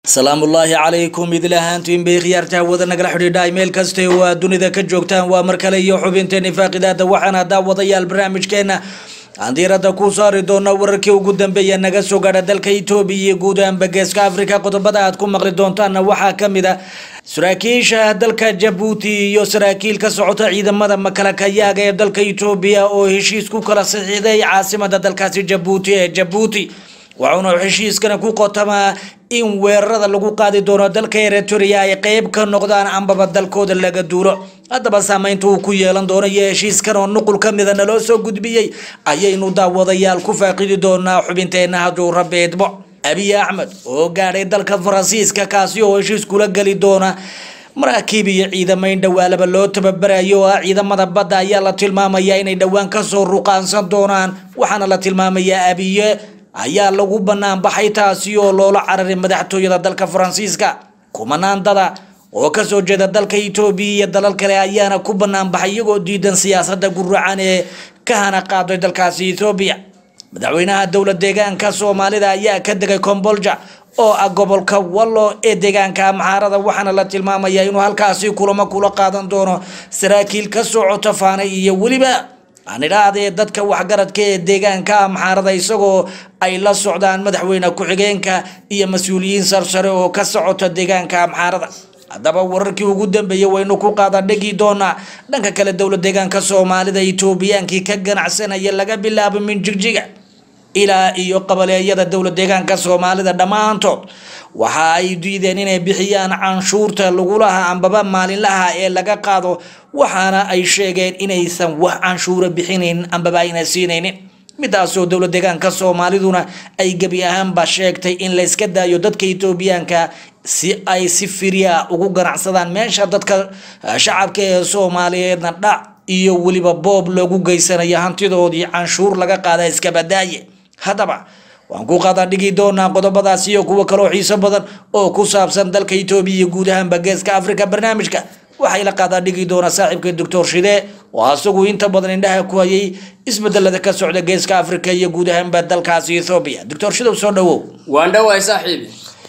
asalaamu ullaahi calaykum idil ahaantiin bay khiyaartaha wada nagala xidhiidha meel kaste oo aad dunida ka joogtaan waa mar kale iyo xubinteeni faaqidaada waxaana daawadayaal barnaamijkeena aan diirada ku saari doona wararkii ugu dambeeya naga soo gaadha dalka etoobiya iyo guud ahaanba geeska africa qodobada aad ku maqli doontaanna waxaa kamid a saraakiisha dalka jabuuti iyo saraakiil ka socota ciidamada makalakayaaga ee dalka etoobiya oo heshiis ku kala saxiixday caasimada dalkaasi jabuuti ee jabuuti waxauna heshiiskana ku qotamaa in weerarada lagu qaadi doono dalka eritrea ay qeyb ka noqdaan ambaba dalkooda laga duulo haddaba saameynta uu ku yeelan doono iyo heshiiskan oo nuqul ka mida naloo soo gudbiyey ayaynu daawadayaal ku faaqidi doonaa xubinteena hadduu rabbi idmo abiy axmed oo gaadhay dalka faransiiska kaasi oo heshiis kula geli doona maraakiib iyo ciidamayn dhawaalaba loo tababarayo oo ah ciidamada badda ayaa la tilmaamayaa inay dhowaan kasoo ruqaansan doonaan waxaana la tilmaamayaa abiye ayaa lagu banaan baxay taasi oo loola cararay madaxtooyada dalka faransiiska kumanaan dada oo kasoo jeeda dalka etoobiya iyo dalal kale ayaana ku banaan baxay iyagoo diidan siyaasada guracan ee ka hana qaaday dalkaasi ethoobiya madaxweynaha dowlad deegaanka soomaalida ayaa ka degay combolja oo ah gobolka wallo ee deegaanka amxaarada waxaana la tilmaamayaa inuu halkaasi kulamo kula qaadan doono saraakiil ka socota faanay iyo weliba aan idhaahdee dadka waxgaradka ee deegaanka amxaarada isagoo ay la socdaan madaxweyne ku-xigeenka iyo mas-uuliyiin sarsare oo ka socota deegaanka amxaarada haddaba wararkii ugu dambeeyey waynu ku qaadan dhegi doonaa dhanka kale dowlad deegaanka soomaalida etoobiyaankii ka ganacsanaya laga bilaabo min jigjiga ilaa iyo qabaleeyada dowlad deegaanka soomaalida dhammaantood waxa ay diideen inay bixiyaan canshuurta lagulaha ambaba maalinlaha ee laga qaado waxaana ay sheegeen inaysan wax canshuura bixinayn ambaba ayna siinaynin midaasoo dowlad deegaanka soomaaliduna ay gebi ahaanba sheegtay in layska daayo dadka etoobiyaanka si ay si firya ugu ganacsadaan meesha dadka shacabka ee soomaaliyeedna dhac iyo weliba boob loogu geysanayo hantidoodii canshuur laga qaada iskabadaaye haddaba waan ku qaada dhigi doonaa qodobadaas iyo kuwo kaloo xiiso badan oo ku saabsan dalka etoobiya iyo guud ahaanba geeska africa barnaamijka waxay la qaadaa dhigi doonaa saaxiibka doctor shide oo asagu inta badan indhaha ku hayay isbedelada ka socda geeska africa iyo guud ahaanba dalkaasi ethoobiya doctor shidow soo dhawow waan dhawahay saaxiibi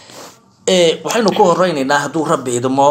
waxaynu ku horeyneynaa hadduu rabbi idmo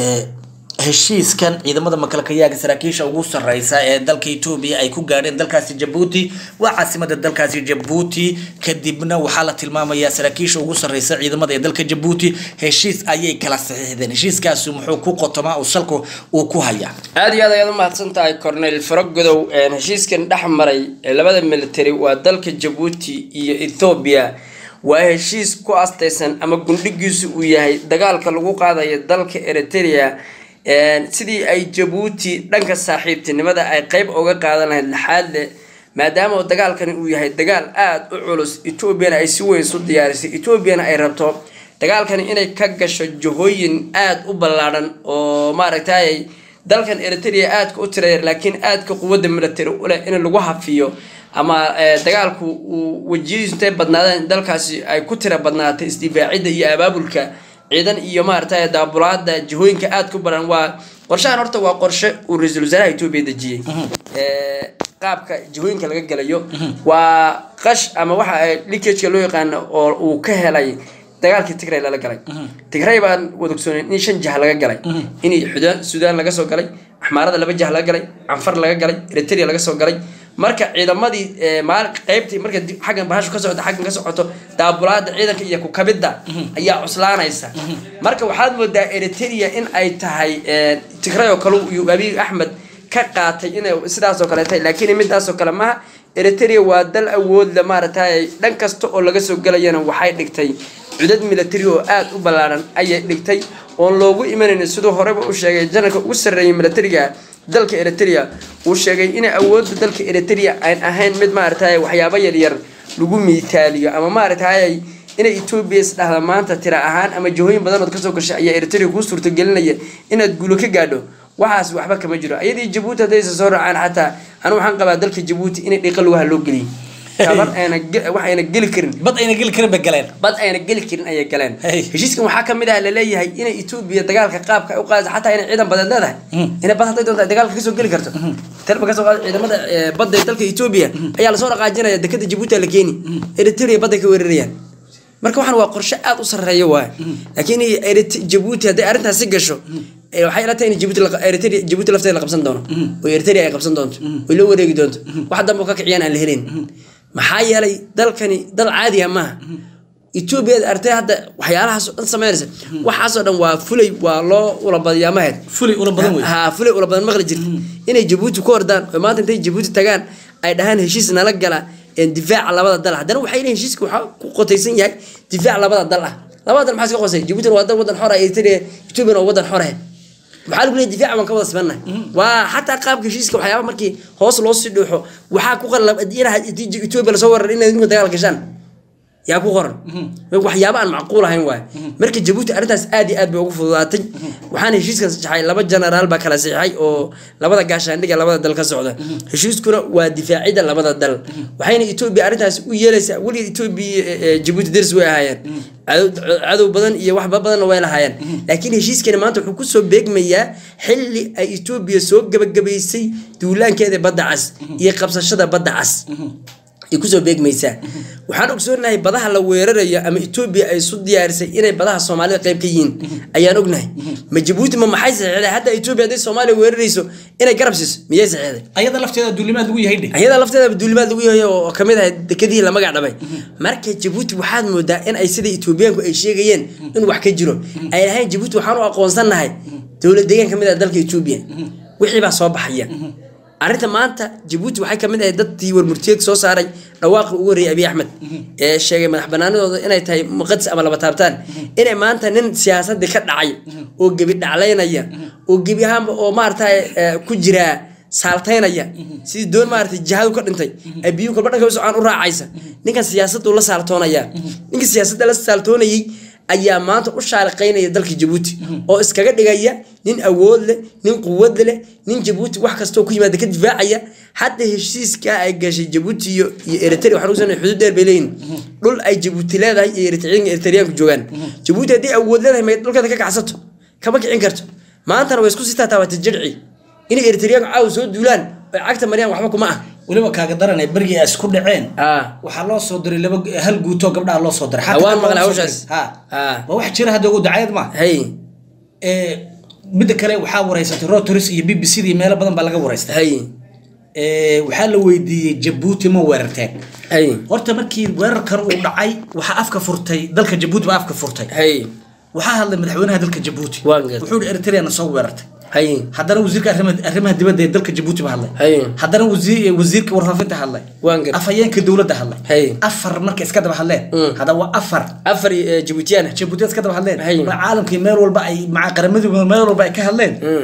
heshiiskan ciidamada makalkayaaga saraakiisha ugu sareysa ee dalka etoobiya ay ku gaadheen dalkaasi jabuuti waa caasimada dalkaasi jabuuti kadibna waxaa la tilmaamayaa saraakiisha ugu sareysa ciidamada ee dalka jabuuti heshiis ayay kala saxiixdeen heshiiskaasi muxuu ku qotomaa oo salka uu ku hayaa aada iyo aad ayaad umahadsan tahay cornel faragodow heshiiskan dhex maray ee labada military waa dalka jabuuti iyo ethoobiya waa heshiis ku astaysan ama gundhigiisu uu yahay dagaalka lagu qaadayo dalka eritrea sidii ay jabuuti dhanka saaxiibtinimada ay qeyb uga qaadan lahayd laxaadle maadaama dagaalkani uu yahay dagaal aada u culus etoobiyana ay si weyn isu diyaarisay etoobiyana ay rabto dagaalkani inay ka gasho jahooyin aada u ballaadhan oo maaragtay dalkan eritrea aadka u tiraya laakiin aadka quwadda military uleh in lagu hafiyo ama dagaalku uu wejiyadiisu intay badnaadeen dalkaasi ay ku tira badnaatay isdifaacidda iyo abaabulka ciidan iyo maaragtay daabulaada jihooyinka aada ku baran waa qorshahan horta waa qorshe uu ra-iisul wasaaraha etoobiya dejiyey qaabka jihooyinka laga gelayo waa qash ama waxa likageka loo yaqaano oo uu ka helay dagaalkii tigray lala galay tigray baan wadogsoonay in shan jah laga galay in xudaan suudaan laga soo galay axmaarada laba jah laga galay canfar laga galay eritrea laga soo galay marka ciidamadii maal qeybtii marka xaggan bahashu ka socoto xaggan ka socoto daabulaada ciidanka iyo kukabidda ayaa cuslaanaysa marka waxaad moodaa eritrea in ay tahay tigray oo kale iyo abiy axmed ka qaatay inay sidaasoo kale tahay laakiin midaasoo kale maha eritrea waa dal awoodle maaragtay dhan kasta oo laga soo gelayana waxay dhigtay cudad military oo aada u ballaaran ayay dhigtay oon loogu imanaynin siduu horeba u sheegay janarka ugu sarreeyay militariga dalka eritrea uu sheegay inay awoodda dalka eritrea ayn ahayn mid maaragtay waxyaabo yaryar lagu miitaaliyo ama maaragtay inay etoobiya isdhahda maanta tira ahaan ama jihooyin badanood kasoo gashay ayaa eritrea kuu suurtagelinaya inaad guulo ka gaadho waxaas waxba kama jiro ayadii jabuuti haddaysa soo raacaan xataa anu waxaan qabaa dalka jabuuti inay dhiqa lugaha loo geliyay bad ayna wax ayna geli karin bad ayna geli karin bay galeen bad ayna geli karin ayay galeen Hey. heshiiskan waxaa kamid ah laleeyahay inay etoobiya dagaalka qaabka ay u qaadayso xataa inay ciidan badeed leedahay inay bad hadday doonto ay dagaalka kasoo geli karto talba kasoo qaada ciidamada eh, badda ee dalka etoobiya ayaa lasoo dhaqaajinaya dekada jabuuti la keeni eritrea badday ka weerarayaan marka waxaan waa qorshe aad u sarreeya waay laakiin Erit- jabuuti hadday arrintaasi gasho eh, waxay ila tahay in jabuuti la- Eritrea- jabuuti lafteeda la qabsan doono oo eritrea ay qabsan doonto oo la wareegi doonto wax dambe oo ka kiciyaan aan la helin maxaa yeelay dalkani dal caadi ah maaha etoobiya artay hadda waxyaalahaasoo dhan sameynaysa waxaasoo dhan waa fulay waa loo ula badiyaa maheed fulay ula badan wey ha fulay ula badan maqli jirta inay jabuuti ku ordaan oo maanta intay jabuuti tagaan ay dhahaan heshiis nala gala een difaaca labada dal ah haddana waxay leeyihin heshiiska waxaa ku qotaysan yahay difaac labada dal ah labada dal maxaa iska qosay jabuutina waa dal wadan xor ah eritrea ethoopiana waa wadan xor ah maxaa lagu leeyahay difaaca waan ka wada sibannahay waa xataa qaabka heshiiska waxyaaba markii hoos loo sii dhuuxo waxaa ku qalab inaha etoobiya lasoo weerar inaad idinku dagaal gashaan yaa ku qoran waxyaaba aan macquul ahayn waay marka jabuuti arrintaas aad iyo aad bay ugu fududaatay waxaana heshiiskan saxay laba generaal baa kala saxay oo labada gaashaandhiga labada dal ka socda heshiiskuna waa difaacida labada dal waxayna etoobiya arrintaas u yeelaysaa weligeed etoobiya jabuuti daris way ahaayeen cadow- cadow badan iyo waxba badanna way lahaayeen laakiin heshiiskani maanta wuxuu kusoo beegmayaa xilli ay etoobiya soo gabagabaysay duulaankeeda badda cas iyo qabsashada badda cas ay kusoo beegmaysaa waxaan ogsoonahay badaha la weerarayo ama etoobiya ay isu diyaarisay inay badaha soomaalida qayb ka yihiin ayaan ognahay ma jabuuti ma maxay saxeexday hataa etoobiya hadday soomaaliya weerarayso inay garab siiso miyay saxeexday ayada lafteeda duulimaad lagu yahay dhe ayada lafteeda duulimaad lagu yahay oo kamid ahay dekedihii la magac dhabay marka jabuuti waxaad moodaa in ay sida etoobiyaanku ay sheegayeen in wax ka jiro ay lahayn jabuuti waxaan u aqoonsannahay dowlad deegaan kamid ah dalka etoobiya wixii baa soo baxaya arrinta maanta jabuuti waxay kamid ahay dadkii warmurtiyeed soo saaray dhawaaqi ugu horreeyay abiy axmed ee sheegay madax banaanadooda inay tahay muqadis ama laba taabtaan inay maanta nin siyaasadii ka dhacay oo gebi dhaclaynaya oo gebi ahaanba oo maarata ku jiraa saaltaynaya sidii doon maaragtay jihadu ka dhintay ay biyuhu kolba dhanka socaan u raacaysa ninkan siyaasaddu la saaltoonaya ninka siyaasadda la saaltoonayay ayaa maanta u shaaliqaynaya dalka jabuuti oo iskaga dhigaya nin awood leh nin quwad leh nin jabuuti wax kastoo ku yimaada ka difaacaya hadda heshiiskaa ay gashay jabuuti iyo iyo eritrea waxaan ugu xuduud dheer bay leeyihin dhul ay jabuuti leedahay iyo eritriyaanka eritriyaanku joogaan jabuuti haddii awood leedahay may dhulkeeda ka kacsato kama kicin karto maantana way isku sii taataabatay jirci inay eritriyaanku caawa soo duulaan oy cagta mariyaan waxba kuma ah weliba kaaga daranay bergii ay isku dhaceen Ah. waxaa loo soo diray laba hal guutoo gabdhaha loo soo diray Ah, Xataa waan loo maqlay soo hawshaas. diray. Ha. Ah. waa wax jira hadda ugu dacayad ma hay Eh, midda kale waxaa wareysatay rotoris iyo b b c iyo meelo badan baa laga wareystay hay Eh, waxaa la weydiiyey jabuuti ma weerarteen hay horta markii weerarkan uu dhacay waxaa afka furtay dalka jabuuti baa afka furtay hay waxaa hadlay madaxweynaha dalka jabuuti Waan gartay. wuxuu yihi eritreana soo weerartay hay haddana wasiirka arrimaha arrimaha dibadda ee dalka jabuuti ba hadlay Hay. haddana wasiir wasiirka warfaafinta hadlay Waan gartay. afhayeenka dowladda hadlay Hay. afar marka iska daba hadleen Mm. hadda waa afar afar eh, jabuutiyaan jabuuti iska daba hadleen Hay. ma caalamkii meel walba ay maca qaramadii meel walba ay ka hadleen Mm.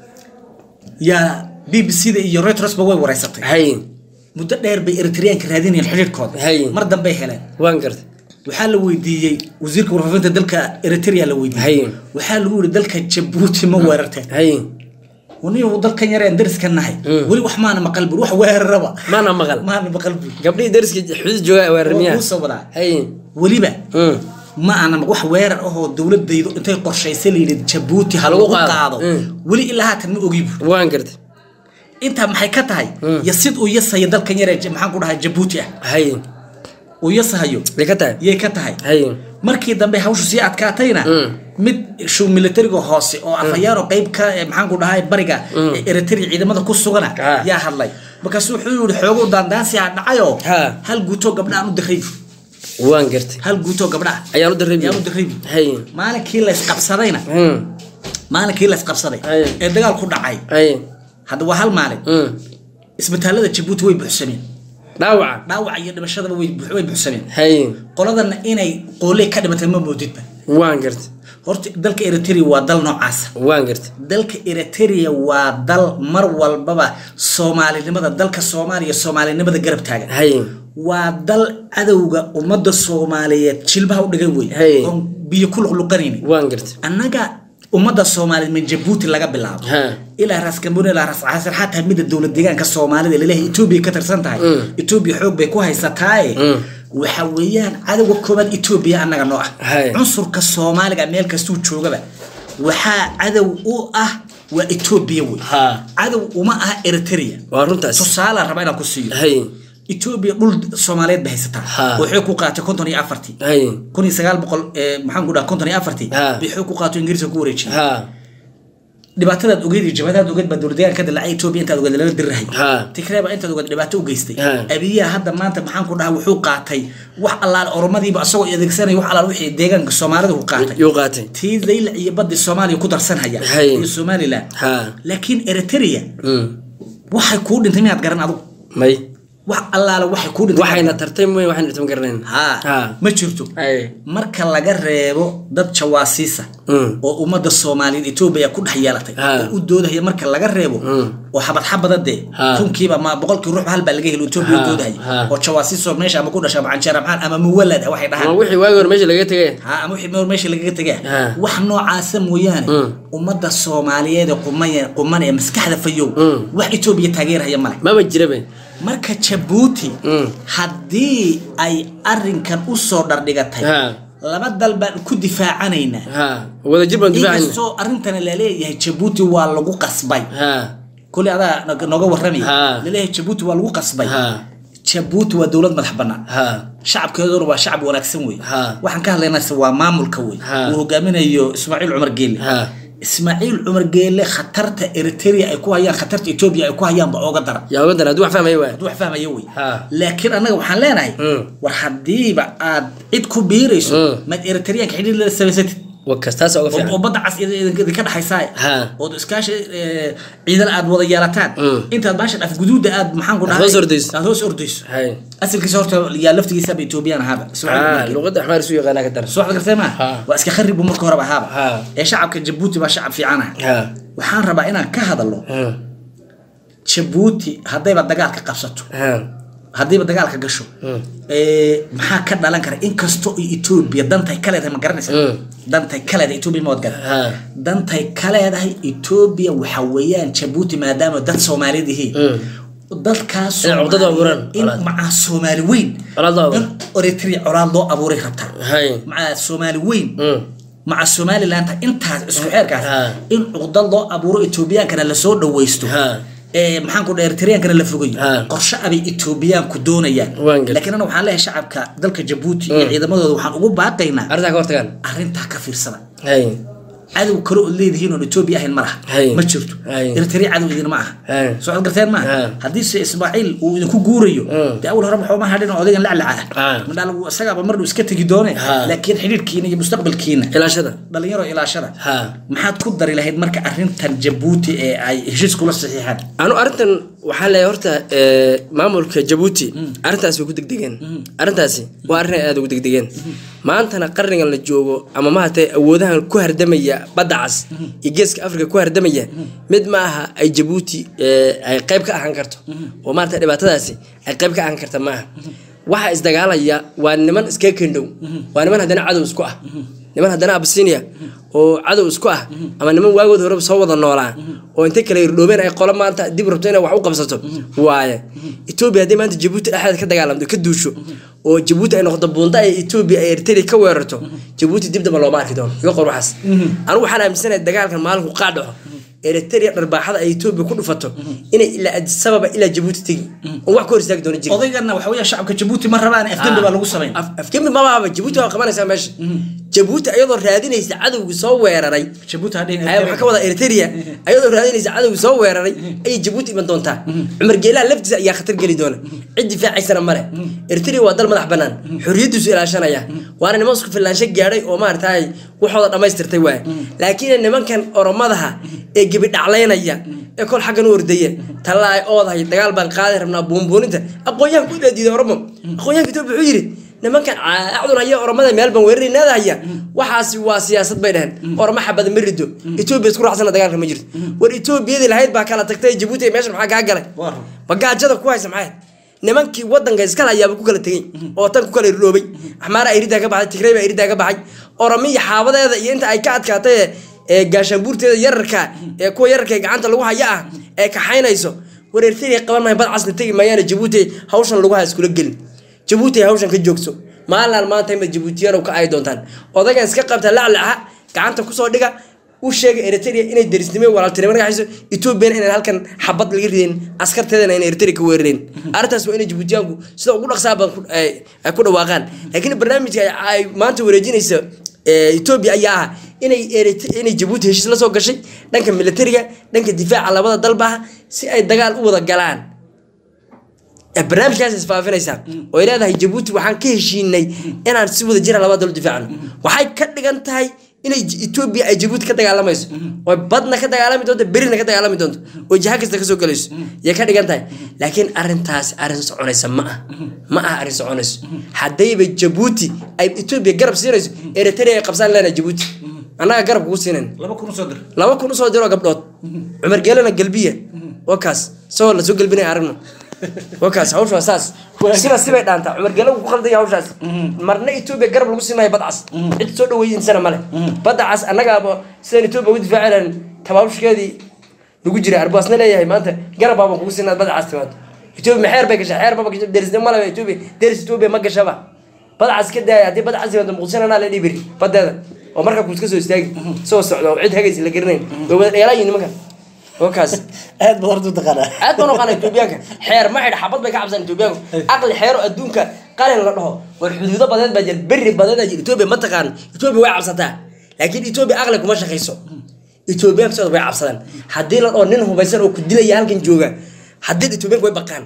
yaa b b c da iyo reuters ba way wareysatay hay muddo dheer bay eritreyaanka raadinayeen xidhiidhkooda Hay. mar dambay heleen waan gartay waxaa la weydiiyey wasiirka warfaafinta dalka eritrea la Hay. weydiiyey waxaa lagu yihi dalka jabuuti ma weerarteen hay waniyu dalkan yareen dariska nahay Mm. weli wax maana maqal bur wax weeraraba maana maqal maana maqal bur gabdhihii dariska xuduud jooga weerarmiyaa Wuu soo wadaa. hay weliba Mm. ma ana wax weerar ahoo dowladaydu intay qorshaysay layidhi jabuuti ha Ha lagu lagu qaado. qaado Mm. weli ilaa haatan ma ogi bur waan gartay intaa maxay ka tahay yasid uu yasaya dalkan yaree j- maxaan ku dhahay jabuuti ah hay uu yasahayo bay ka tahay yay ka tahay hay markii dambe hawshu sii adkaatayna Mm. mid shuu militariga hoose oo afhayaano qayb ka eh, maxaan ku dhahay bariga ee eritrea ciidamada ku sugana Ah. yaa hadlay markaasu wuxuu yihi xoogo daandaansi ha dhacayoo Ha. hal guutoo gabdhaan u diray waan gartay hal guutoo gabdhaa ayaan u dareemi ayaan u diray hay maalinkii laysqabsadayna Mm. maalinkii laysqabsaday Ay. ee dagaal ku dhacay hay hadda waa hal maalin Mm. isbitaalada jabuuti way buuxsameen dhaawaca dhaawaca iyo dhimashadaba way bux- way buuxsameen hay qoladana inay qooley ka dhimatay ma moodidba waan gartay horta dalka eritrea waa dal noocaasa waan gartay dalka eritrea waa dal mar walbaba soomaalinimada dalka soomaaliya soomaalinimada garab taagan hay waa dal cadowga ummadda soomaaliyeed jilbaha u dhigan wey Hey. oon biyo ku luqluqanaynin waan gartay annaga ummadda soomaaliyeed min jabuuti laga bilaabo Ha. ilaa raas kambooni ilaa raas casir xataa midda dowlad deegaanka soomaalida laleeyahay etoobiya ka tirsan tahay Mm. etoobiya xoog bay ku haysataaye Mm. waxa weeyaan cadowga koobaad etoobiya annaga noo ah Hay. cunsurka soomaaliga meel kastuu joogaba waxaa cadow u ah waa etoobiya wey Ha. cadow uma aha eritrea waa runtaas tusaala raba inaan ku siiyo hay etoobiya dhul soomaaliyeed bay haysataa Ha. oo xoog ku qaatay konton iyo afartii hay kun iyo sagaal boqol eh, maxaan ku dhaha konton iyo afartii Ha. bay xoog ku qaato ingiriiska ku wareejiyay ha dhibaatadaad ogeyd iyo jabhadaad ogeyd baa dowladdeegaan ka dilacay etoobiya intaad ogeyd lala dirirahay Ha. tigreeba intaad ogeyd dhibaato u geystay Ha. abiyaha hadda maanta maxaan ku dhaha wuxuu qaatay wax allaale oromadiiba asagoo adeegsanaya wax allaale wixii deegaanka soomaalida ku qaatay yuu qaatay tii zaylac iyo badii soomaaliya ku darsanhaya Hay. iyo somalilan Ha. laakiin eritrea Mm. waxay kuu dhintay miyaad garan adugu may wax allaale waxay kuu dhintay waxayna tartay mooy waxayna dhirtama garanayn ha Ha. ma jirto hay marka laga reebo dad jawaasiisa Mm. oo ummadda soomaaliyeed etoobiya ku dhex yeelatay Ha. oo u doodahaya marka laga reebo Mm. oo xabad xabada dee Ha. kunkiiba ma boqolkii ruux hal baa laga helo etoobiya Ha. u doodahaya Ha. oo jawaasiisoo meesha ama ku dhasha ama canjeera maxaan ama muwalad ah waxay ama dhahaan wixii waagi hore meesha laga tegay ha ama wixii meel meesha lagaga tegaa Ha. wax noocaasa mooyaane Mm. ummadda soomaaliyeed ee qumaya quman ee maskaxda fayow Mm. wax etoobiya taageeraya male maba jirabe marka jabuuti Mm. haddii ay arinkan u soo dhardhigatay Ha. laba dal baan ku difaacanaynaa ha wadajir baan difaacayna inkastoo arrintana laleeyahay jabuuti waa lagu qasbay ha kulli adaa nog- nooga warramaya Ha. laleeyahay jabuuti waa lagu qasbay ha jabuuti waa dowlad madax bannaan ha shacabkeeduna waa shacab wanaagsan wey Ha. waxaan ka hadlaynaa waa maamulka wey Ha. uu hogaaminayo ismaaciil cumar geelle ha ismaaciil cumar geelle khatarta eritrea ay ku hayaan khatarta etoobiya ay ku hayaanba ooga daran yaa uga dara hadduu wax fahmaya waay hadduu wax fahmaya wey Ha. laakiin annaga waxaan leenahay Mm. war haddiiba aad cid ku biirayso Mm. maad eritreanka xidhiir la samaysatid wakas taas uga oo oo fiican badda cas idinka dhexaysaa Ha. ood iskaashi eh, ciidan aad wada yeelataan Mm. intaad baashan af guduuda aad maxaan ku Aad dhahay hoos ordayso. aad hoos ordayso hay asalkiisa horta yaa laftigiisaba etoobiyaan ahaaba ha luqadda axmaar isu yaqaanaa ka daran soo waxaad gartay maa Ha. waa iska kharib buu marka horeba ahaaba Ha. ee shacabka jabuuti baa shacab fiican ah ha waxaan rabaa inaan ka hadalo ha jabuuti haddayba dagaalka qabsato ha haddiiba dagaalka gasho Mm. ee, maxaa ka dhalan kara inkastoo ay etoobiya dantay ka leedahay ma garanaysa Mm. dantay ka leedahay etoobiya ma wadgara ha dantay ka leedahay etoobiya waxa weeyaan jabuuti maadaama dad soomaaliyeed yihiin Mm. dadkaas In cugdada abuuraan, in colaad. macaa soomaali weyn Colaad loo abuuro. in eritrea colaad loo abuuray rabtaa hay macaa soomaali weyn Mm. maca somaliland intaas isku xeerkaas Ha. in cuqdad loo abuuro etoobiyaankana lasoo dhawaysto Ha. ee maxaan ku dhahay eritreankana la fogayo Ha. qorshe abay etoobiyaanku doonayaan Waan garan. laakiin ana waxaan leeyahay shacabka dalka jabuuti iyo ciidamadooda waxaan ugu baaqaynaa arrintaa ka hortagaan arrintaa ka fiirsada hay cadow kale ood leedihiin oon etoobiya ahayn ma laha Hay. ma jirto Hay. eritrea cadow idinma aha Hay. soo cod garteen maaha Ha. haddiise ismaaciil uu idinku guurayo Mm. dee awal hore waxuma hadhin oo odaygan laclaca Ha. ah madhaa lagu isagaaba mar dhow iska tegi doone Ha. laakiin xidhiidhkiina iyo mustaqbalkiina ilaashada dhalinyaro ilaashada ha maxaad ku dari lahayd marka arrintan jabuuti ee ay heshiis kula saxiixaan anu arrintan waxaa leeyahay horta ee, maamulka jabuuti arrintaasi way ku degdegeen arrintaasi waa arrin ay aada ugu degdegeen maantana qarnigan la joogo ama mahatay awoodahan ku hardamaya badda cas iyo geeska afrika ku hardamaya mid ma aha ay jabuuti ee, ay qayb ka ahaan karto oo maarata dhibaatadaasi ay qayb ka ahaan karta maaha waxa isdagaalaya waa niman iskaga kendhow waa niman haddana cadow isku ah niman haddana absinia oo cadow isku ah ama niman waagood horeba soo wada noolaa oo intay kale irdhoobeen ay qolo maanta dib rabto inay wax u qabsato waaye etoobiya haddii maanta jabuuti dhexdeeda ka dagaalamto ka duusho oo jabuuti ay noqoto buunda ay etoobiya ay eritrea ka weerarto jabuuti dib damba looma arki doono iga qor waxaas anigu waxaan aaminsanahay dagaalkan maalinku qaa dhaco eritrea dharbaaxada ay etoobiya ku dhufato inay ilaa adisababa ilaa jabuuti tegi oo wax ka hor istaagi doono jiri odaygana waxa weeyaan shacabka jabuuti ma rabaan afdembi baa lagu samayn Af- afgembi mabaaba jabuuti waa qabanaysaa meesha jabuuti ayadoo raadinaysa cadowgii soo weeraray jabuuti hadhin ayaa waxaa ka wada eritrea ayadoo raadinaysa cadowgii soo weeraray ayay jabuuti iman doontaa cumar geelaha laftiisa ayaa khatar geli doona cid difaacaysana male eritrea waa dal madax banaan xorriyadiisu ilaashanaya waana niman isku filaansho gaadhay oo maaragtay waxooda dhammaystirtay waay laakiin nimankan oromadaha ee gebi dhaclaynaya ee kol xaggan u ordaya talla ay oodahay dagaal baan qaadi rabnaa buunbuuninta aqoon-yahanku u dhaadiiday oromo aqoon-yahanka etoobiya wuxuu yidhi nimankan caacdun haya oromada meel baan weerarinaada haya waxaasi waa siyaasad bay dhaheen oroma xabada ma rido etoobiya isku raacsana dagaalka ma jirto war etoobiyadii lahayd baa kala tagtay jabuuti ee meeshan maxaa kaa galay Waa run. bagaajada ku haysa maxay nimankii wadanka iskala ayaaba ku kala tegey oo tan ku kala irdhoobay axmaara iridaa ka baxay tigrey baa iridaa ka baxay oromiya xaabadeeda iyo inta ay ka adkaatay ee- ee gaashaanbuurteeda yararka ee kuwa yararka ee gacanta lagu haya ah ee kaxaynayso war eritrea qaban maayo bad casna tegi maayaana jabuuti hawshan lagu haya iskula gelin jabuuti ay hawshan ka joogso maalin maanta imad jabuutiyaan ka ay doontaan odagan iska qabta laclaca gacanta kusoo dhiga u sheegay eritrea inay derisnimo walaaltinimo naga hayso etoobiyana inaan halkan xabad laga rideen askarteedana inay eritrea ka weerareen arrintaas waa inay jibuutiyaanku sida ugu dhaqsaa badan ku- ay ay ku dhawaaqaan laakiin barnaamijka ay- ay maanta wareejinaysa ee, etoobiya ayaa ah inay Erit- inay jabuuti heshiis la soo gashay dhanka militariga dhanka difaaca labada dalbaha si ay dagaal u wada galaan ee barnaamijkaas isfaafinaysaa oo ay leedahay jabuuti waxaan ka heshiinay inaan si wada jira labada dal u difaacno waxay ka dhigan tahay inay J- etoobiya ay jabuuti ka dagaalamayso oo badna ka dagaalami doonto berina ka dagaalami doonto oo jiha kasta kasoo galayso yay ka dhigan tahay laakiin arrintaas arrin soconaysa ma ah ma ah arrin soconayso haddayba jabuuti ay etoobiya garab siinayso eritrea ay qabsaan leenahay jabuuti annaga garab kugu siinayn laba kun usoo dir laba kun usoo diroo gabdhood cumar geelana galbiya waa kaas isagoo lasoo gelbinaya aragno waa kaas hawsha waa saas siba sibay dhaantaa cumar geela ku khaldaya hawshaas marna etoobiya garab lagu siinayo badcas cid soo dhaweydinsana male badcas annagaaba sidaan etoobiya ugu difaaci lahayn tabaabusheedii lagu jira arbaasna leeyahay maanta garab baabaan kugu siinaa badcas timaado etoobiya ma xeer bay gashaa xeer baba gasha derisnimo male etoobiya deris etoobiya ma gashaba badcas ka daaya haddii badcas timaado muqdishananaa la dhibiri badeeda oo markaa kuus ka soo istaagi soo socdo oo cid hagaysa la garanayn way wada dheelaayiin nimankan oo kaas aad baad horta u taqaanaa aad baan oqaana etoobiyaanka xeer ma xidha xabad bay ka cabsaan etoobiyaanku aqli xeero adduunka qalin la dhaho war xuduudo badeed baa jira berri badeed baa jira etoobiya ma taqaano etoobiya way cabsataa laakiin etoobiya aqli kuma shaqayso etoobiyaanku sidooda way cabsadaan haddii la dhaho nin hubaysan oo ku dilaya halkan jooga haddii etoobiyaanku way baqaan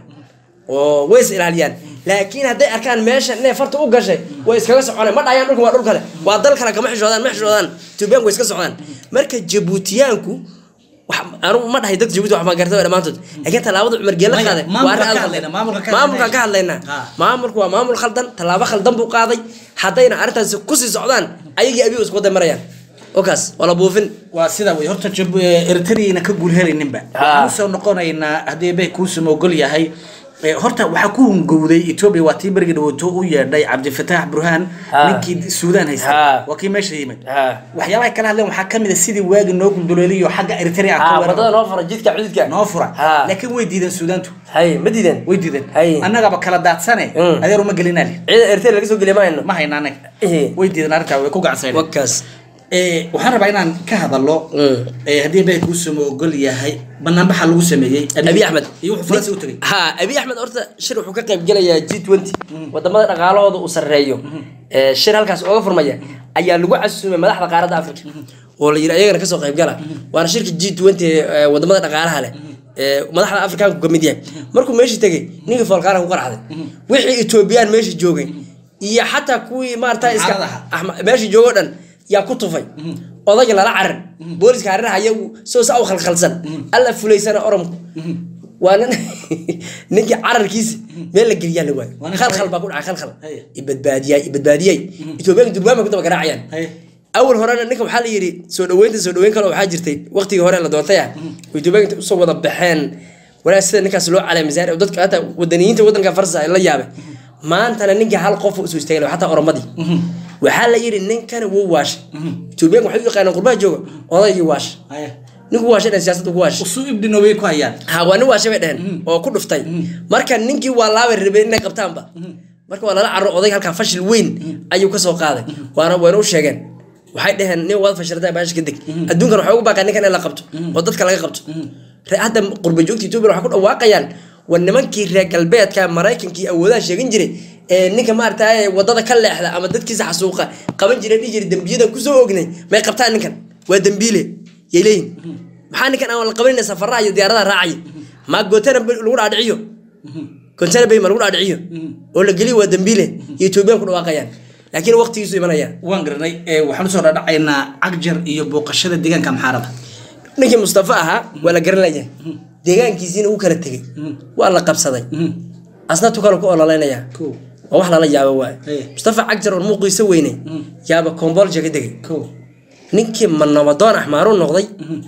oo way is ilaaliyaan laakiin hadday arkaan meesha inay farta u gashay way iskaga soconaan ma dhahayaan dhulka waa dhul kale waa dal kale kama xishoodaan ma xishoodaan etoobiyaanku way iska socdaan marka jabuutiyaanku wax- anigu ma dhahay dadka jabuuti wax baan gartay dhammaantood laakiin tallaabada cumar geela Maya, qaaday maamulka waa arrin ka aad u hadlayna, khaldan. maamulka ka maamulkaan ka hadlayna. hadlaynaa Ha. maamulku waa maamul khaldan tallaabo khaldan buu qaaday haddayna arrintaasi kusii socdaan ayagii abiyo isku wada marayaan oo kaas waa la buufin waa sida wey horta jab eritreana ka guul helayninba Ha. waxaan usoo noqonaynaa haddii bay kuusuma ogol yahay Eh, horta waxaa ku hungowday etoobiya waa tii berigi dhawooto u yeedhay cabdifataax burhaan Ha. ninkii suudaan haysta Ha. waa kii meesha yimid Ha. waxyaabaha kala hadleen waxaa kamid a sidii waagi noo gulduleeliyo xagga eritrea aan ka wadada weeraro noo fura jidka cududka noo fura Ha. laakiin way diideen suudaantu hay ma diideen way diideen Hay. annagaba kala daadsane Mm. adeer uma gelinali ciidan eritrea laga soo geliya ma hayno ma hayna anaga Eh. way diideen arrintaa way ku gacansayn wakaas Eh, waxaan rabaa inaan ka hadalo Mm. eh, haddii bay kuusuma ogol yahay banaanbaxa lagu sameeyey abi axmed iyo wuxuu faransa u tegey ha abi axmed horta shir wuxuu ka qayb gelayaa g twenty wadamada dhaqaalahooda uu sarreeyo ee shir halkaas ooga furmaya ayaa lagu casuumay madaxda qaaradda africa oo la yidhi ayagana kasoo qayb gala waana shirka g twenty ee wadamada dhaqaalaha leh ee madaxda afrikaanku ka mid yahay markuu meeshii tegey ninkii foolkaana ku qarxday wixii etoobiyaan meeshii joogay iyo xataa kuwii maarata iska Mucaaradaha. Axma- meeshii joogoo dhan yaa ku tufay odayga lala carar booliska harirahaya soo saa u khalkhalsan alla fulaysana oromku waa nin ninkii cararkiisa meel la geliyaa la waayo Waa nin khalkhal baa ku dhacay khalkhal Haya. ibadbaadiyay ibadbaadiyay etoobiyaanka durbaanba ku daba garaacayaan Haya. awal horena ninka waxaa la yidhi soo dhaweynta soo dhaweyn kale waxaa jirtay waqtigii hore la doontay ah oo etoobiyaanka usoo wada baxeen walaal sida ninkaas loo caleemisaar oo dadka hata wadaniyiinta wadanka farsa ay la yaabay maantana ninkii hal qof usoo istaagay xataa oromadii waxaa la yidhi ninkani wuu waashay etoobiyaanka waxay u yaqaaneen qurbaha jooga odaygii waashay Haya. ninku waashay dhan siyaasadda ku waashay usuu ibdino way ku hayaan ha waa nin waashay bay dheheen oo ku dhuftay marka ninkii waa laabay rabeen inay qabtaanba marka waa lala caro odayga halkaa fashil weyn ayuu kasoo qaaday waana wayna u sheegeen waxay dheheen nin waad fashiltay baasha ka deg adduunkan waxay ugu baaqaan ninkan in la qabto oo dadka laga qabto Re- hadda qurba joogta etoobiya waxay ku dhawaaqayaan war nimankii reer galbeedka maraykankii awoodaha sheegan jiray ee ninka maaragtay wadada ka leexda ama dadkiisa xasuuqa qaban jiray dhihi jiray dembiyada kusoo ognay may qabtaan ninkan waa dembiile yay leeyihin maxaa ninkan aan la qabanayna safaraha iyo diyaaradaha raacaya ma gootana lagu dhaadhiciyo gootana bay ma lagu dhaadhiciyo oo la geliyo waa dembiile iyo etoobiyaan ku dhawaaqayaan laakiin waqtigiisu imanaya waan garanay eh, waxaan usoo dhadhacaynaa cagjar iyo booqashada deegaanka maxaarada ninkii mustafa ahaa waa la garan layahay deegaankiisiina uu kala tegey waa la qabsaday asna tu kale ku ololeynaya Kow. waa wax lala yaabo waaye Hey. mustafa cagjar oon muuqiisa weynay yaaba kombolja ka degay Kow. ninkii ma nabadoon axmaaruu noqday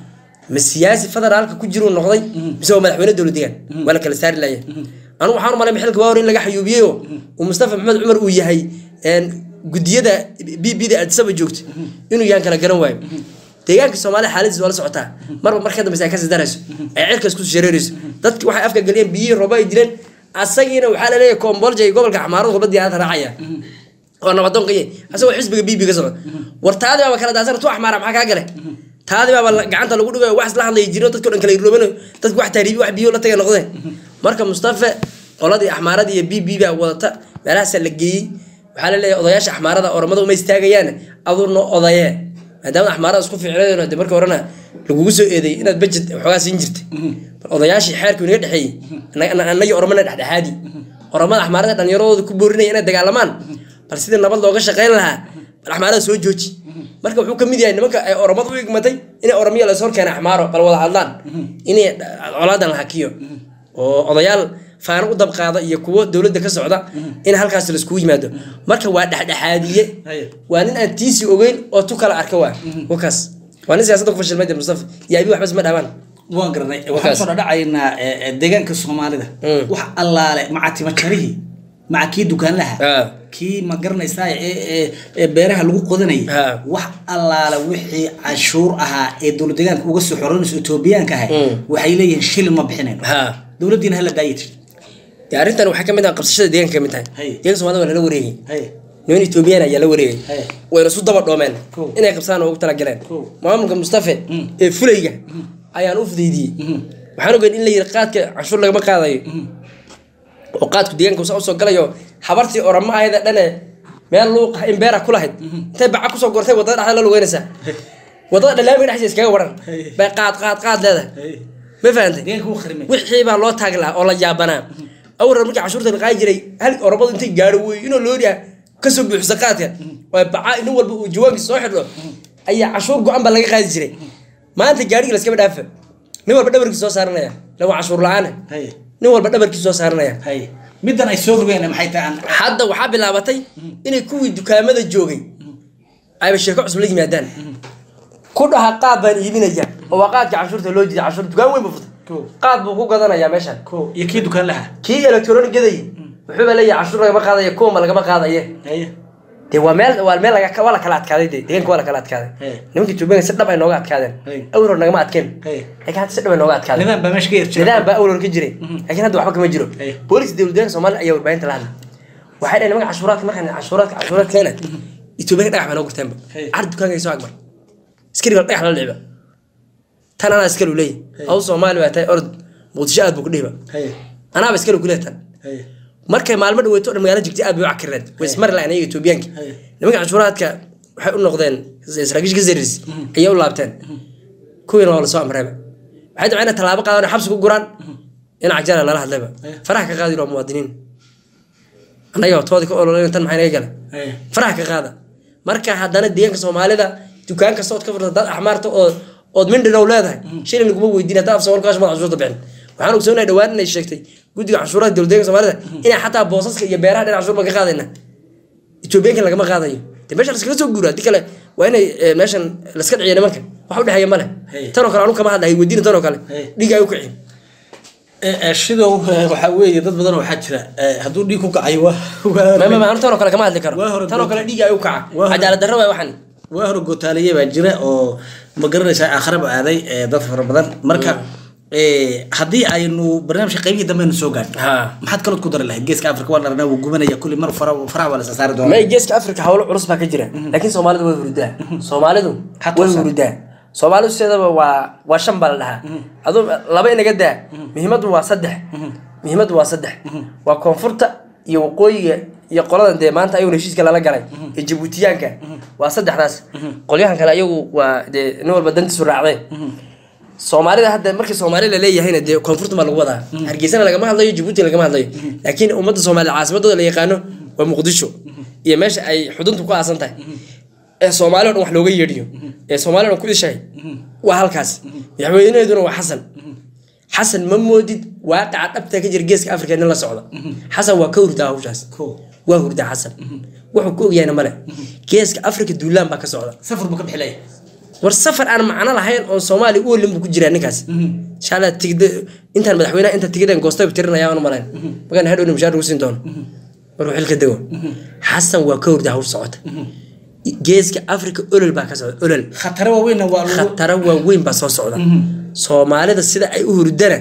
ma siyaasi federaalka ku jiruu noqday mise waa madaxweyne dowlad deegaan waa la kala saari laaya anigu waxaan u malay xilka waa hore in laga xayuubiyey oo uu mustafa maxamed cumar uu yahay een, gudiyada b b da addisaba joogto inuu yahan kala garan waayo deegaanka soomaalida xaaladiis waa la socotaa marba marka dambeysa ay kasii darayso ay cirkaas kusoo shareerayso dadki waxay afka geliyeen biyihii rooba ay dileen asagiina waxaa la leeyahay koombolja iyo gobolka xamaarada walba diyaarada raacaya oo nabadoon qaye asagoo xisbiga bb ka socda war taadi baaba kala daasana tu axmaara maxaa kaa gale taadii baaba la- gacanta lagu dhigayo wax isla hadlaya jiro dadka o dhan kala iroobanayo dadka wax taariibi wax biyo la tagay noqdeen marka mustafa qoladii axmaaradii iyo b b baa wadata meelahaasaa la geeyey waxaa la leeyahay odayaasha axmaarada oramada uma istaagayaan aduu noo odayee maadaama axmaarada isku fiicneen de marka horena lagugu soo eedeeyey inaad bajet waxoogaa siin jirtay bal odayaashii xeerku inaga dhexeeyey annaga- annagii oramana dhexdhexaadi oramada axmaarada dhallinyaradooda ku boorinaya inay dagaalamaan bal sidii nabad looga shaqayn lahaa bal axmaarada soo jooji marka wuxuu ka mid yahay nimanka ay oramadu u igmatay inay oramiya lasoo keenay axmaaro bal wada hadlaan inay colaadan la hakiyo oo odayaal faano u dabqaada iyo kuwo dowladda ka socda in halkaas laiskugu yimaado marka waa dhexdhexaadiye Haye. waa nin aan tiisi ogeyn oo tu kala arka waa wakaas waa nin siyaasadda ku fashilmay de mustafa iyo abi waxbas ma dhamaan waan garanay waxaan Wakaas. soo dhadhacaynaa eh, eh, deegaanka soomaalida Mm. wax allaale maca timajarihii maca kii dukaanlaha Ah. kii ma garanaysaa ee ee- ee beeraha lagu qodanayay Ah. wax allaale wixii cashuur ahaa ee dowlad deegaanka uga soo xoranayso etoobiyaanka ahay Mm. waxay leeyihiin shilin ma bixinayno ha dowladdiina hala daayay tiri dee arrintan waxaa kamid ah qabsashada deegaanka kamid tahay Haye. deeganka soomaalida waa lala wareegay haye niman etoobiyaan ayaa la wareegay Haye. wayna isu daba dhoomeen Cool. inay qabsaan oo ugu talagaleen Cool. maamulka mustafe Mm. ee fulayga ayaan u fudaydiyey waxaan ogeyn in la yiri qaadka canshuur lagama qaadayo oo qaadku deegaanka usa usoo galayo habartii oramo ahayda dhane meel luuq in beera ku lahayd intay baca kusoo gortay wadada dhexda la lugeynaysaa wadada dhalaamiga dhexdiisa iskaga waran Haye. bay qaad qaad qaad leedahay haye ma fahantay deegaanka wuu kharimay wixii baa loo taagi lahaa oo la yaabanaa awran markii cashuurta la qaadi jiray hal oromadu intay gaadho wey inuu looriya kasoo buuxisa qaadka waa baca nin walba uu jawaabkiisa soo xidho ayaa cashuur go-an baa laga qaadi jiray maanta gaadhigi laskaba dhaafa nin walba dhabarkiisa soo saaranaya la waa cashuur la-aan haye nin walba dhabarkiisa soo saaranaya haye middan ay soo rogeen maxay tahay aan hadda waxaa bilaabatay inay kuwii dukaamada joogay ayba sheeko cusub la yimaadaan ku dhaha qaad baan iibinaya oo waa qaadka cashuurta loo jiday cashuur dukaan weyn buu Cool. futay qaad buu ku gadanayaa meeshan ko iyo kii dukaanlaha kii electronic gaday wuxuuba leeyahay cashuur lagama qaadayo kuwama lagama qaadaye haye dee waa meel waa meel laga waa la kala adkaaday de deegaanka waa la kala adkaaday Hey. nimanka Itoobiyaanka si dhab ay nooga adkaadeen Hey. awlor nagama adkeen Hey. laakiin hadda si dhab ay nooga adkaadeen nidaam baa meesha ka yarjira nidaam baa awlor ka jiray laakiin hadda waxba kama jiro Hey. booliska dowladda Soomaaliya ayaa warbaahinta la hadlay waxay dhaheen nimanka cashuuraadka markaan cashuuraadka cashuuraad keena Itoobiyaanka dhagax baa noo gurteenba Hey. card dukaanka ay soo agmar askari baa dhagax la dhiciba tan anaa askari u leeyahay aw Soomaali baa tahay orod muqdisho aad buu ku dhiba haye anaaba askari ku leeyahay tan haye markay maalmo dhaweyto o dhan magaalo jigtay aad bay u cakireen way ismari lahayn iyaga etoobiyaanka Haye. nimanka cashuuraadka waxay u noqdeen saraakiisha gazaris ayay u laabteen kuwiina waa lasoo amreeba waxay dabceen inay tallaabo qaadaan oo xabsi ku guraan dhinaca jana lala hadlayba Haye. faraha ka qaadi waa muwaadiniin annaga toodii ka ololeyn tan maxay naga gala haye faraha ka qaada marka haddana deegaanka soomaalida dukaan kasta ood ka furta dad axmaarta oo ood mindhinow leedahay shilin laguma weydiin haddaa af soomaali kaasha madax cashuurta bixin waxaan ogsoonahay dhawaan inay sheegtay guddiga cashuuraha dowlad deeganka soomaalida inay xataa boosaska iyo beeraha dhinac cashuur baan ka qaadayna etoobiyaankan lagama qaadayo de meesha laskaga soo guura haddii kale waa inay eh, meeshan laska dhiciyo nimanka wax u dhexeeya male Hey. tanoo kale anu kama hadlahay weydiina tanoo kale Hey. dhiiga ay u kiciin shidow waxaa weeye dad badan waxaa jira eh, hadduu dhiig ku kacayo waa waa- ma ma anu tanoo kale kama hadli karo Waa hore tanoo kale dhiiga ay u kaca Waa hore- cadaalad darro waay waxan waa hore gootaaliye baa jira oo ma garanaysaa aakhiraba aaday eh, dad fara badan marka eh, haddii aynu barnaamijka qaybihii dambe aynu soo gaadho Ha. maxaad kalood ku dari lahayd geeska afrika waa dharnaa wuu gubanaya kulli mar fara faraha waa la isa saari doonaa may geeska africa hawlo culus baa ka jira laakiin soomaalidu way hurdaa soomaalidu Xataa way saan. hurdaa soomaalidu sideedaba waa waa shan baa la dhahaa aduu laba inaga daa muhiimaddu waa saddex muhiimaddu waa saddex waa koonfurta iyo waqooyiga iyo qoladan dee maanta ayaguna heshiiska lala galay ee jabuutiyaanka waa saddexdaas qolyahan kale ayagu waa dee nin walba dantiisu raacdeen soomaalida hadda markii soomaali la leeyahayna dee koonfurta baa lagu wadaa hargeysana lagama hadlayo jabuuti lagama hadlayo laakiin ummadda soomaaliya caasimadooda la yaqaano waa muqdisho iyo meesha ay xuduntu ku aasan tahay ee soomaali o dhan wax looga yeedhiyo ee soomaali o dhan ku ishahay waa halkaas madaxweynaheeduna waa xasan xasan ma moodid waaqaca dhabta ka jira geeska afrika nin la socda xasan waa ka hurdaa hawshaas Cool. waa hurdaa xasan wuxuu ku ogyahayna male geeska afrika duulaan baa ka socda safar buu ka bixilaya war safar aan macno lahayn oo soomaali u olin buu ku jiraa ninkaas insha allah tigida intaan madaxweynaha inta tigideen goostay tirinaya aan malayn magaan hadhowna mushaar ugu siin doono markuu xilka dego xasan waa ka hurda hawl socota geeska africa olol baa ka socda olol khatare waaweynna waa lagu khataro waaweyn baa soo socda soomaalida sida ay u hurdana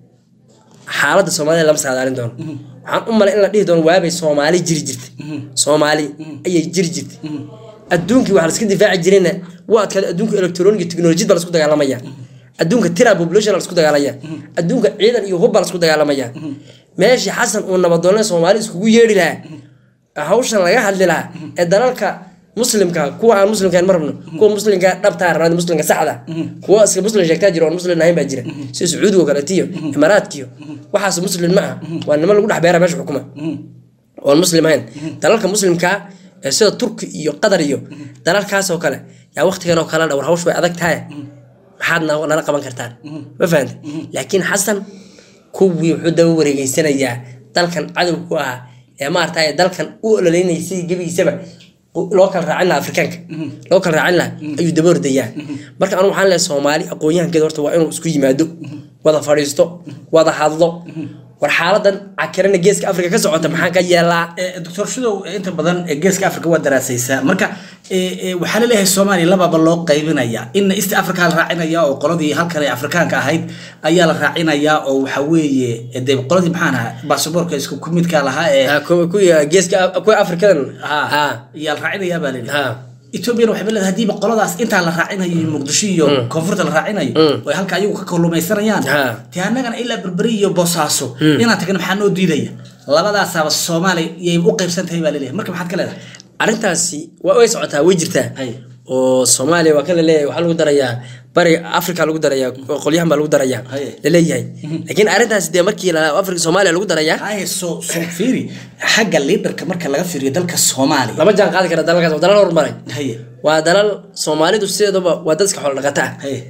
xaaladda soomaalida lama saadaalin doono waxaan u malay in la dhihi doono waabay soomaali jiri jirtay soomaali ayay jiri jirtay adduunkii waxaa laska difaaci jirayna waa adkaada adduunka electronic technologiyad baa lasku dagaalamaya adduunka tira population lasku dagaalaya adduunka ciidan iyo hub baa lasku dagaalamaya meeshii xasan uu nabadoonle soomaali iskugu yeedhi lahaa hawshan laga hadli lahaa ee dalalka muslimka kuwa aan muslimkaan ma rabno kuwa muslimka dhabtaa rabnaa muslimka saxda kuwa iska muslim sheegtaa jira oon muslim ahayn baa jira sida sacuudiga oo kaleetiyo imaaraadkiyo waxaas muslim ma ah waa nima lagu dhex beera meesha xukuma oon muslim ahayn dalalka muslimkaa ee sida turki iyo qatar iyo dalalkaas oo kale yaa waqtigan oo kale dhawr hawsh way adag tahay maxaad na- nala qaban kartaan ma fahanta laakiin xasan kuwii wuxuu daba wareegeysanayaa dalkan cadow ku ahaa ee maaragtay dalkan u ololeynaysay gebigiisaba loo kala raacin lahaa afrikaanka loo kala raacin lahaa ayuu daba ordayaa marka anu waxaan leeyahay soomaali aqoon-yahankeeda horta waa inuu isku yimaado wada fadhiisto wada hadlo war xaaladan cakirana geeska afrika ka socota maxaan ka yeelaa Eh, doctor shidow eh, inta badan eh, geeska africa waa daraasaysaa marka eh, eh, waxaa laleeyahay soomaaliya lababa loo qaybinaya in east africa la raacinaya oo qoladii halkan ee afrikaanka ahayd ayaa la raacinayaa oo waxa weeye eh, dee qoladii maxaan ahaa baasaboorka isku ku midka lahaa ee Ah, kuwa kuwa geeska kuwa afrikadan ha ha ayaa la raacinayaa baa layidhi ha ethoobiana waxay leedahay hadiiba qoladaas intaa la raacinayo iyo muqdisho iyo koonfurta la raacinayo oo ay halka ayagu ka kalluumaysanayaan Ha. dee annagana ilaa berberi iyo boosaaso inaan tagna maxaa noo diidaya labadaasaaba soomaaliya yay u qaybsan tahay baa laleeyahay marka maxaad ka leedahay arrintaasi waa way socotaa way jirtaa Hay. oo soomaaliya waa kan laleeyahay waxaa lagu darayaa bariga africa lagu darayaa qolyahan baa lagu darayaa Hay. laleeyahay laakiin arrintaasi dee markii la africa soomaaliya lagu darayaa haye soo soo fiiri xagga liidarka marka laga fiiriyo dalka soomaaliya lama jaan qaadi kara dalalkaas waa dalal horumaray haye waa dalal soomaalidu sideedaba waa dad iska xoolo dhaqata ah haye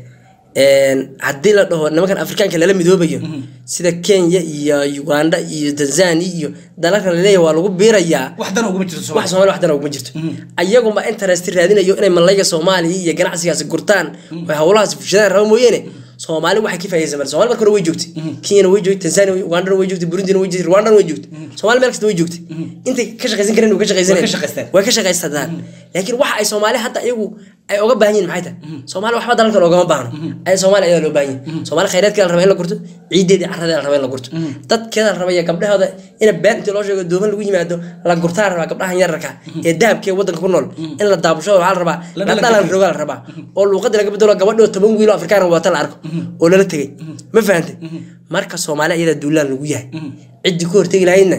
haddii la dhaho nimankan afrikaanka lala midoobayo sida kenya iyo uganda iyo tanzania iyo dalalkan laleeyahay waa lagu biirayaa wax dan uguma jirto wax soomaaliya soomaali wax dana uguma jirto ayaguma interest raadinayo inay malayga soomaaliya iyo ganacsigaasi gurtaan oo howlahaas fushadaan raba mooyeene soomaali waxay ka faaiidaysan mar soomaali marka hore way joogtay kenyana way joogtay tanzania way- ugandana way joogtay burundina way joogtay rwandana way joogtay soomaali meel kasta way joogtay intay ka shaqaysan kareen way ka shaqaysaneen Way ka shaqaysteen. way ka shaqaysadaan laakiin waxa ay soomaali hadda iyagu ay oga baahan yihin maxay tahay soomaali waxba dalalkan ogama baahno ay soomaali ayaa loo baahan yahay soomaali khayraadkeeda la raba in la gurto ciideedii carradeeda la raba in la gurto dadkeeda la raba iyo gabdhahooda ina been intii loo sheego dooman lagu yimaado la gurtaa la rabaa gabdhahan yararka ee dahabkee wadanka ku nool in la daabusho waxaa la rabaa La la dhalan dhalan karo. roga la rabaa oo luuqadii laga bedelo gabadhoo toban wiilo afrikaan wata la arko oo lala tegay ma fahantay marka soomaali iyada duulaan lagu yahay ciddii ku hortegi lahaydna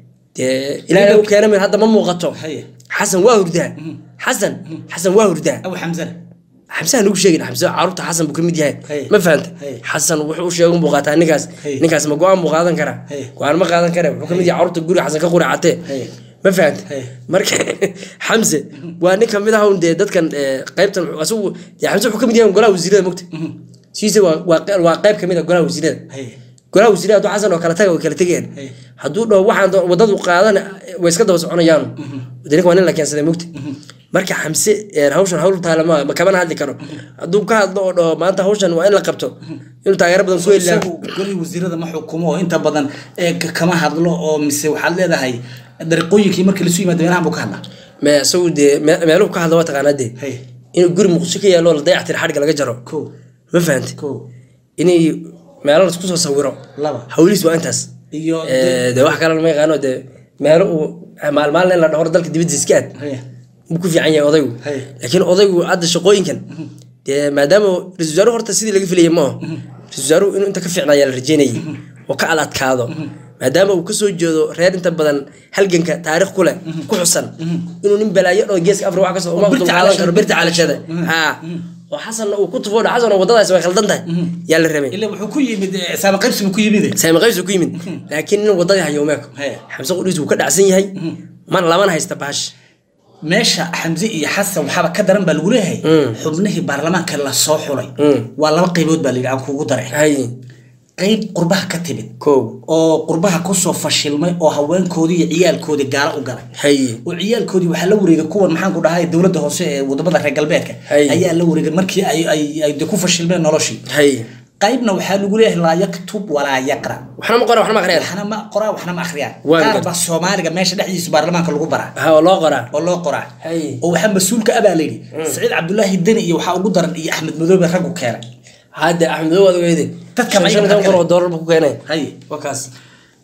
dee ilaahay u keena mir hadda ma muuqato Haye. xasan waa hurdaa xasan xasan waa hurdaa abu xamsana xamsaha nagu sheegin xamsa caruurta xasan buu ka mid yahay Hey. ma fahanta Hey. xasan wuxuu u sheegun buu qaataa ninkaas Hey. ninkaas ma go-aan buu qaadan karaa Hey. go-aan ma qaadan kara wuxuu ka mid yahay caruurta guriga xasan ka quracatee Hey. ma fahanta Hey. marka xamse waa nin kamid ah un dee dadkan eh, qaybtan wuxuu- asagu dee xamse wuxuu ka mid yahay golaha wasiirada mogta siise waa waa qe- waa qayb kamid ah golaha wasiirada haye golaha wasiirada hadduu xasan oo kala taga way kala tegayaan Hey. hadduu dhaho waxaan doo- wadadu qaadan way iska daba soconayaan de ninka waa nin la keensaday mogta marka xamse ee, hawshan hawl taala ma ma kamana hadli karo hadduu ka hadlo oo dhaho maanta hawshan waa in la qabto inuu taageero badan ku heli lahaa isagu golihii wasiirada ma xukumo oo inta badan ee k- kama hadlo oo mise waxaad leedahay dariiqooyinkii markii lasu yimaado meelahan buu ka hadlaa me isagu dee me- meeluhu ka hadlo waa taqaanaa dee Hey. inuu guri muqdisho ka yaalo la dayactir xadhigga laga jaro ko ma fahantay ko inay meelo laisku soo sawiro laba hawliis waa intaas iyo Eh, dee wax kalena ma yaqaano dee meelo uu maalmaalin in la dhahoro dalka dibadda iska aad haye wuu ku fiican yahay odaygu Hey. laakiin odaygu hadda shaqooyinkan dee maadaama ra-isul wasaaruhu horta sidii laga filayay maaho ra-isul wasaaruhu inuu inta ka fiicnaayaa la rajeynayay oo ka adadkaado maadaama uu kasoo jeedo reer inta badan halganka taariikh ku leh ku xusan inuu nin balaayo oo geeska afrika wax kasoo uma birta dulqaadan calashada, karo birta birta calashada calashada. ha oo xasanna uu ku tufo dha xasan oo wadadaas way khaldan tahay yaa la rabay ilaa wuxuu ku yimid eh, saama qaybsi buu ku yimid saami qaybsu ku yimid laakiin nin wadadii hayo umeeko Hey. xamse qudhiis wuu ka dhacsan yahay man lamana haysta baash meesha xamse iyo xasan waxaaba ka daran baa lagu leeyahay xubnihii baarlamaanka la soo xulay waa laba qaybood baa layidhi aan kugu daray hay qayb qurbaha ka timid kow oo qurbaha kusoo fashilmay oo haweenkoodii iyo ciyaalkoodii gaalo u galay hay oo ciyaalkoodii waxaa la wareegay kuwan maxaan ku dhahay dowladda hoose ee wadamada reer galbeedka Hay. ayaa la wareegay markii ay ay ay de ku fashilmeen noloshii hay qaybna waxaa lagu leeyahay laa yaktub walaa yaqra waxna ma qora waxna ma aqriyaan waxna ma qoraa waxna ma akhriyaan Waan qaar gartay. baa soomaaliga meesha dhexdiisa baarlamaanka lagu baraa ha oo loo qoraa oo loo qoraa Hay. oo waxaa mas-uulka abaa layidhi saciid cabdulaahi deni iyo waxaa ugu daran iyo axmed madoobe raggu keenay hadda axmedo waad ogeyde Dadka Shan- ma shan iga iyo toban kun oo kale. doolar buu ku keenay hay waa kaas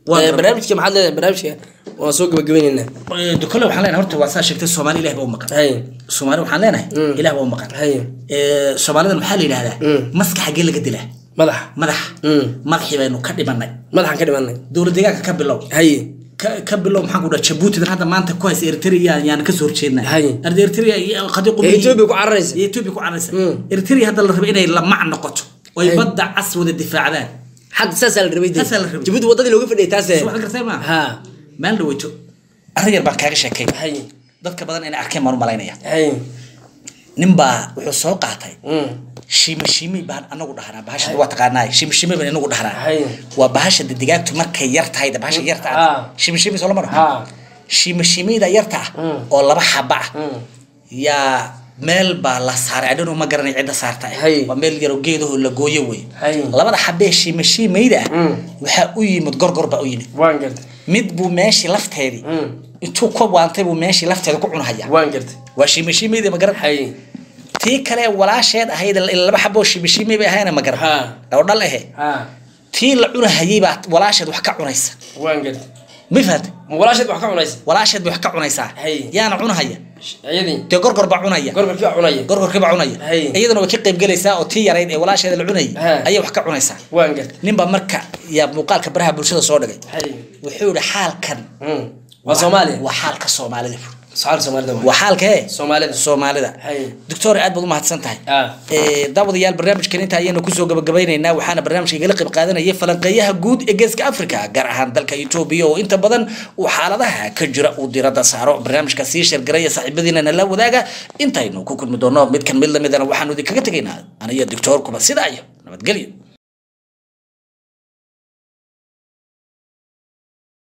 Waa Eh, garab- barnaamijka maxaad leedahay barnaamijka waan soo gabagabaynaynaa Eh, kole waxaan leenahay horta waa saa sheegtay soomaali ilaah baa u maqan hay soomaali waxaan leenahay Mm. ilaah baa u maqan hay Eh, soomaalidan maxaa la yidhahdaa Mm. maska xaggee laga dilaa madaxa madaxa Mm. madaxii baynu ka dhimanay madaxaan ka dhimanay dowlad deegaanka ka bilow hay ka ka bilow maxaan ku dhaha jabuutidan hadda maanta ku haysa eritrea yaan kasoo horjeednaa Hay. arda eritrea iyo qadi ee etoobiya ku cararaysa iyo etoobiya ku cararaysa Mm. eritrea hadda la raba inay lamac noqoto oy Hay. badda cas wada difaacdaan hadda saasaa la rabay dee. Saasaa la rabay. jabuuti wadadii looga fadhiyay taase Soo waxaad gartay maaha ha maalin dhaweyto arrin yar baan kaaga sheekay hay dadka badan inay arkeen baan u malaynaya hay ninbaa wuxuu soo qaatay Mm. shimishimi baan anagu dhahnaa bahasha waa taqaanaa shimishimi baan inagu dhahnaa Hay. waa bahasha de digaagtu markay yar tahay de bahasha yarta Ah. ah shimishimi soo lama dhaho ha shimishimida yarta ah Mm. oo laba xaba ah Mm. yaa meel baa la saaray adhanu ma garanay cidda saarta Hay. waa meel yaroo geedaho la gooyo wey Hay. labada xabee shimashimayda ah Mm. waxaa u yimid gorgor baa u yimid waan gartay mid buu meeshii lafteedii Mm. intuu ka waantay buu meeshii lafteeda ku cunhaya waan gartay waa shimashimayda ma garan hay tii kale walaasheed ahayd laba xaboo shimishimay bay ahayna ma garan Ha. oo dhal ahe ha tii la cunahayay baa walaasheed wax ka cunaysa waan gartay ma fahantay ma walaasheed wax ka cunaysa walaasheed bay wax ka cunaysaa Hay. yaana cunahaya iyadii dee gorgor baa cunaya gorgorkii wax cunaya gorgorkii baa cunaya Hay. iyadana way ka qayb gelaysaa oo tii yarayd ee walaasheeda la cunayay Ha. ayay wax ka cunaysaa waan gartay ninbaa marka yaa muuqaalka baraha bulshada soo dhigay hay wuxuu yihi xaalkan Mm. waa soomaaliya waa xaalka soomaalida socaal soomaalida waa. waa xaalka ee soomaalida soomaalida Hay. doctor aad baad u mahadsan tahay Ah. Ee, daawadayaal barnaamijkan inta ayaynu kusoo gabagabaynaynaa waxaana barnaamijka igala qayb qaadanaya falanqeeyaha guud ee geeska africa gaar ahaan dalka etoobiya oo inta badan uu xaaladaha ka jira uu diradda saaro barnaamijka sii sheergaraya saaxiibadiinana la wadaaga intaynu ku kulmi doono midkan mid lamidana waxaanu idinkaga tegaynaa aniyo doctor kuba sidaa iyo nabadgelyo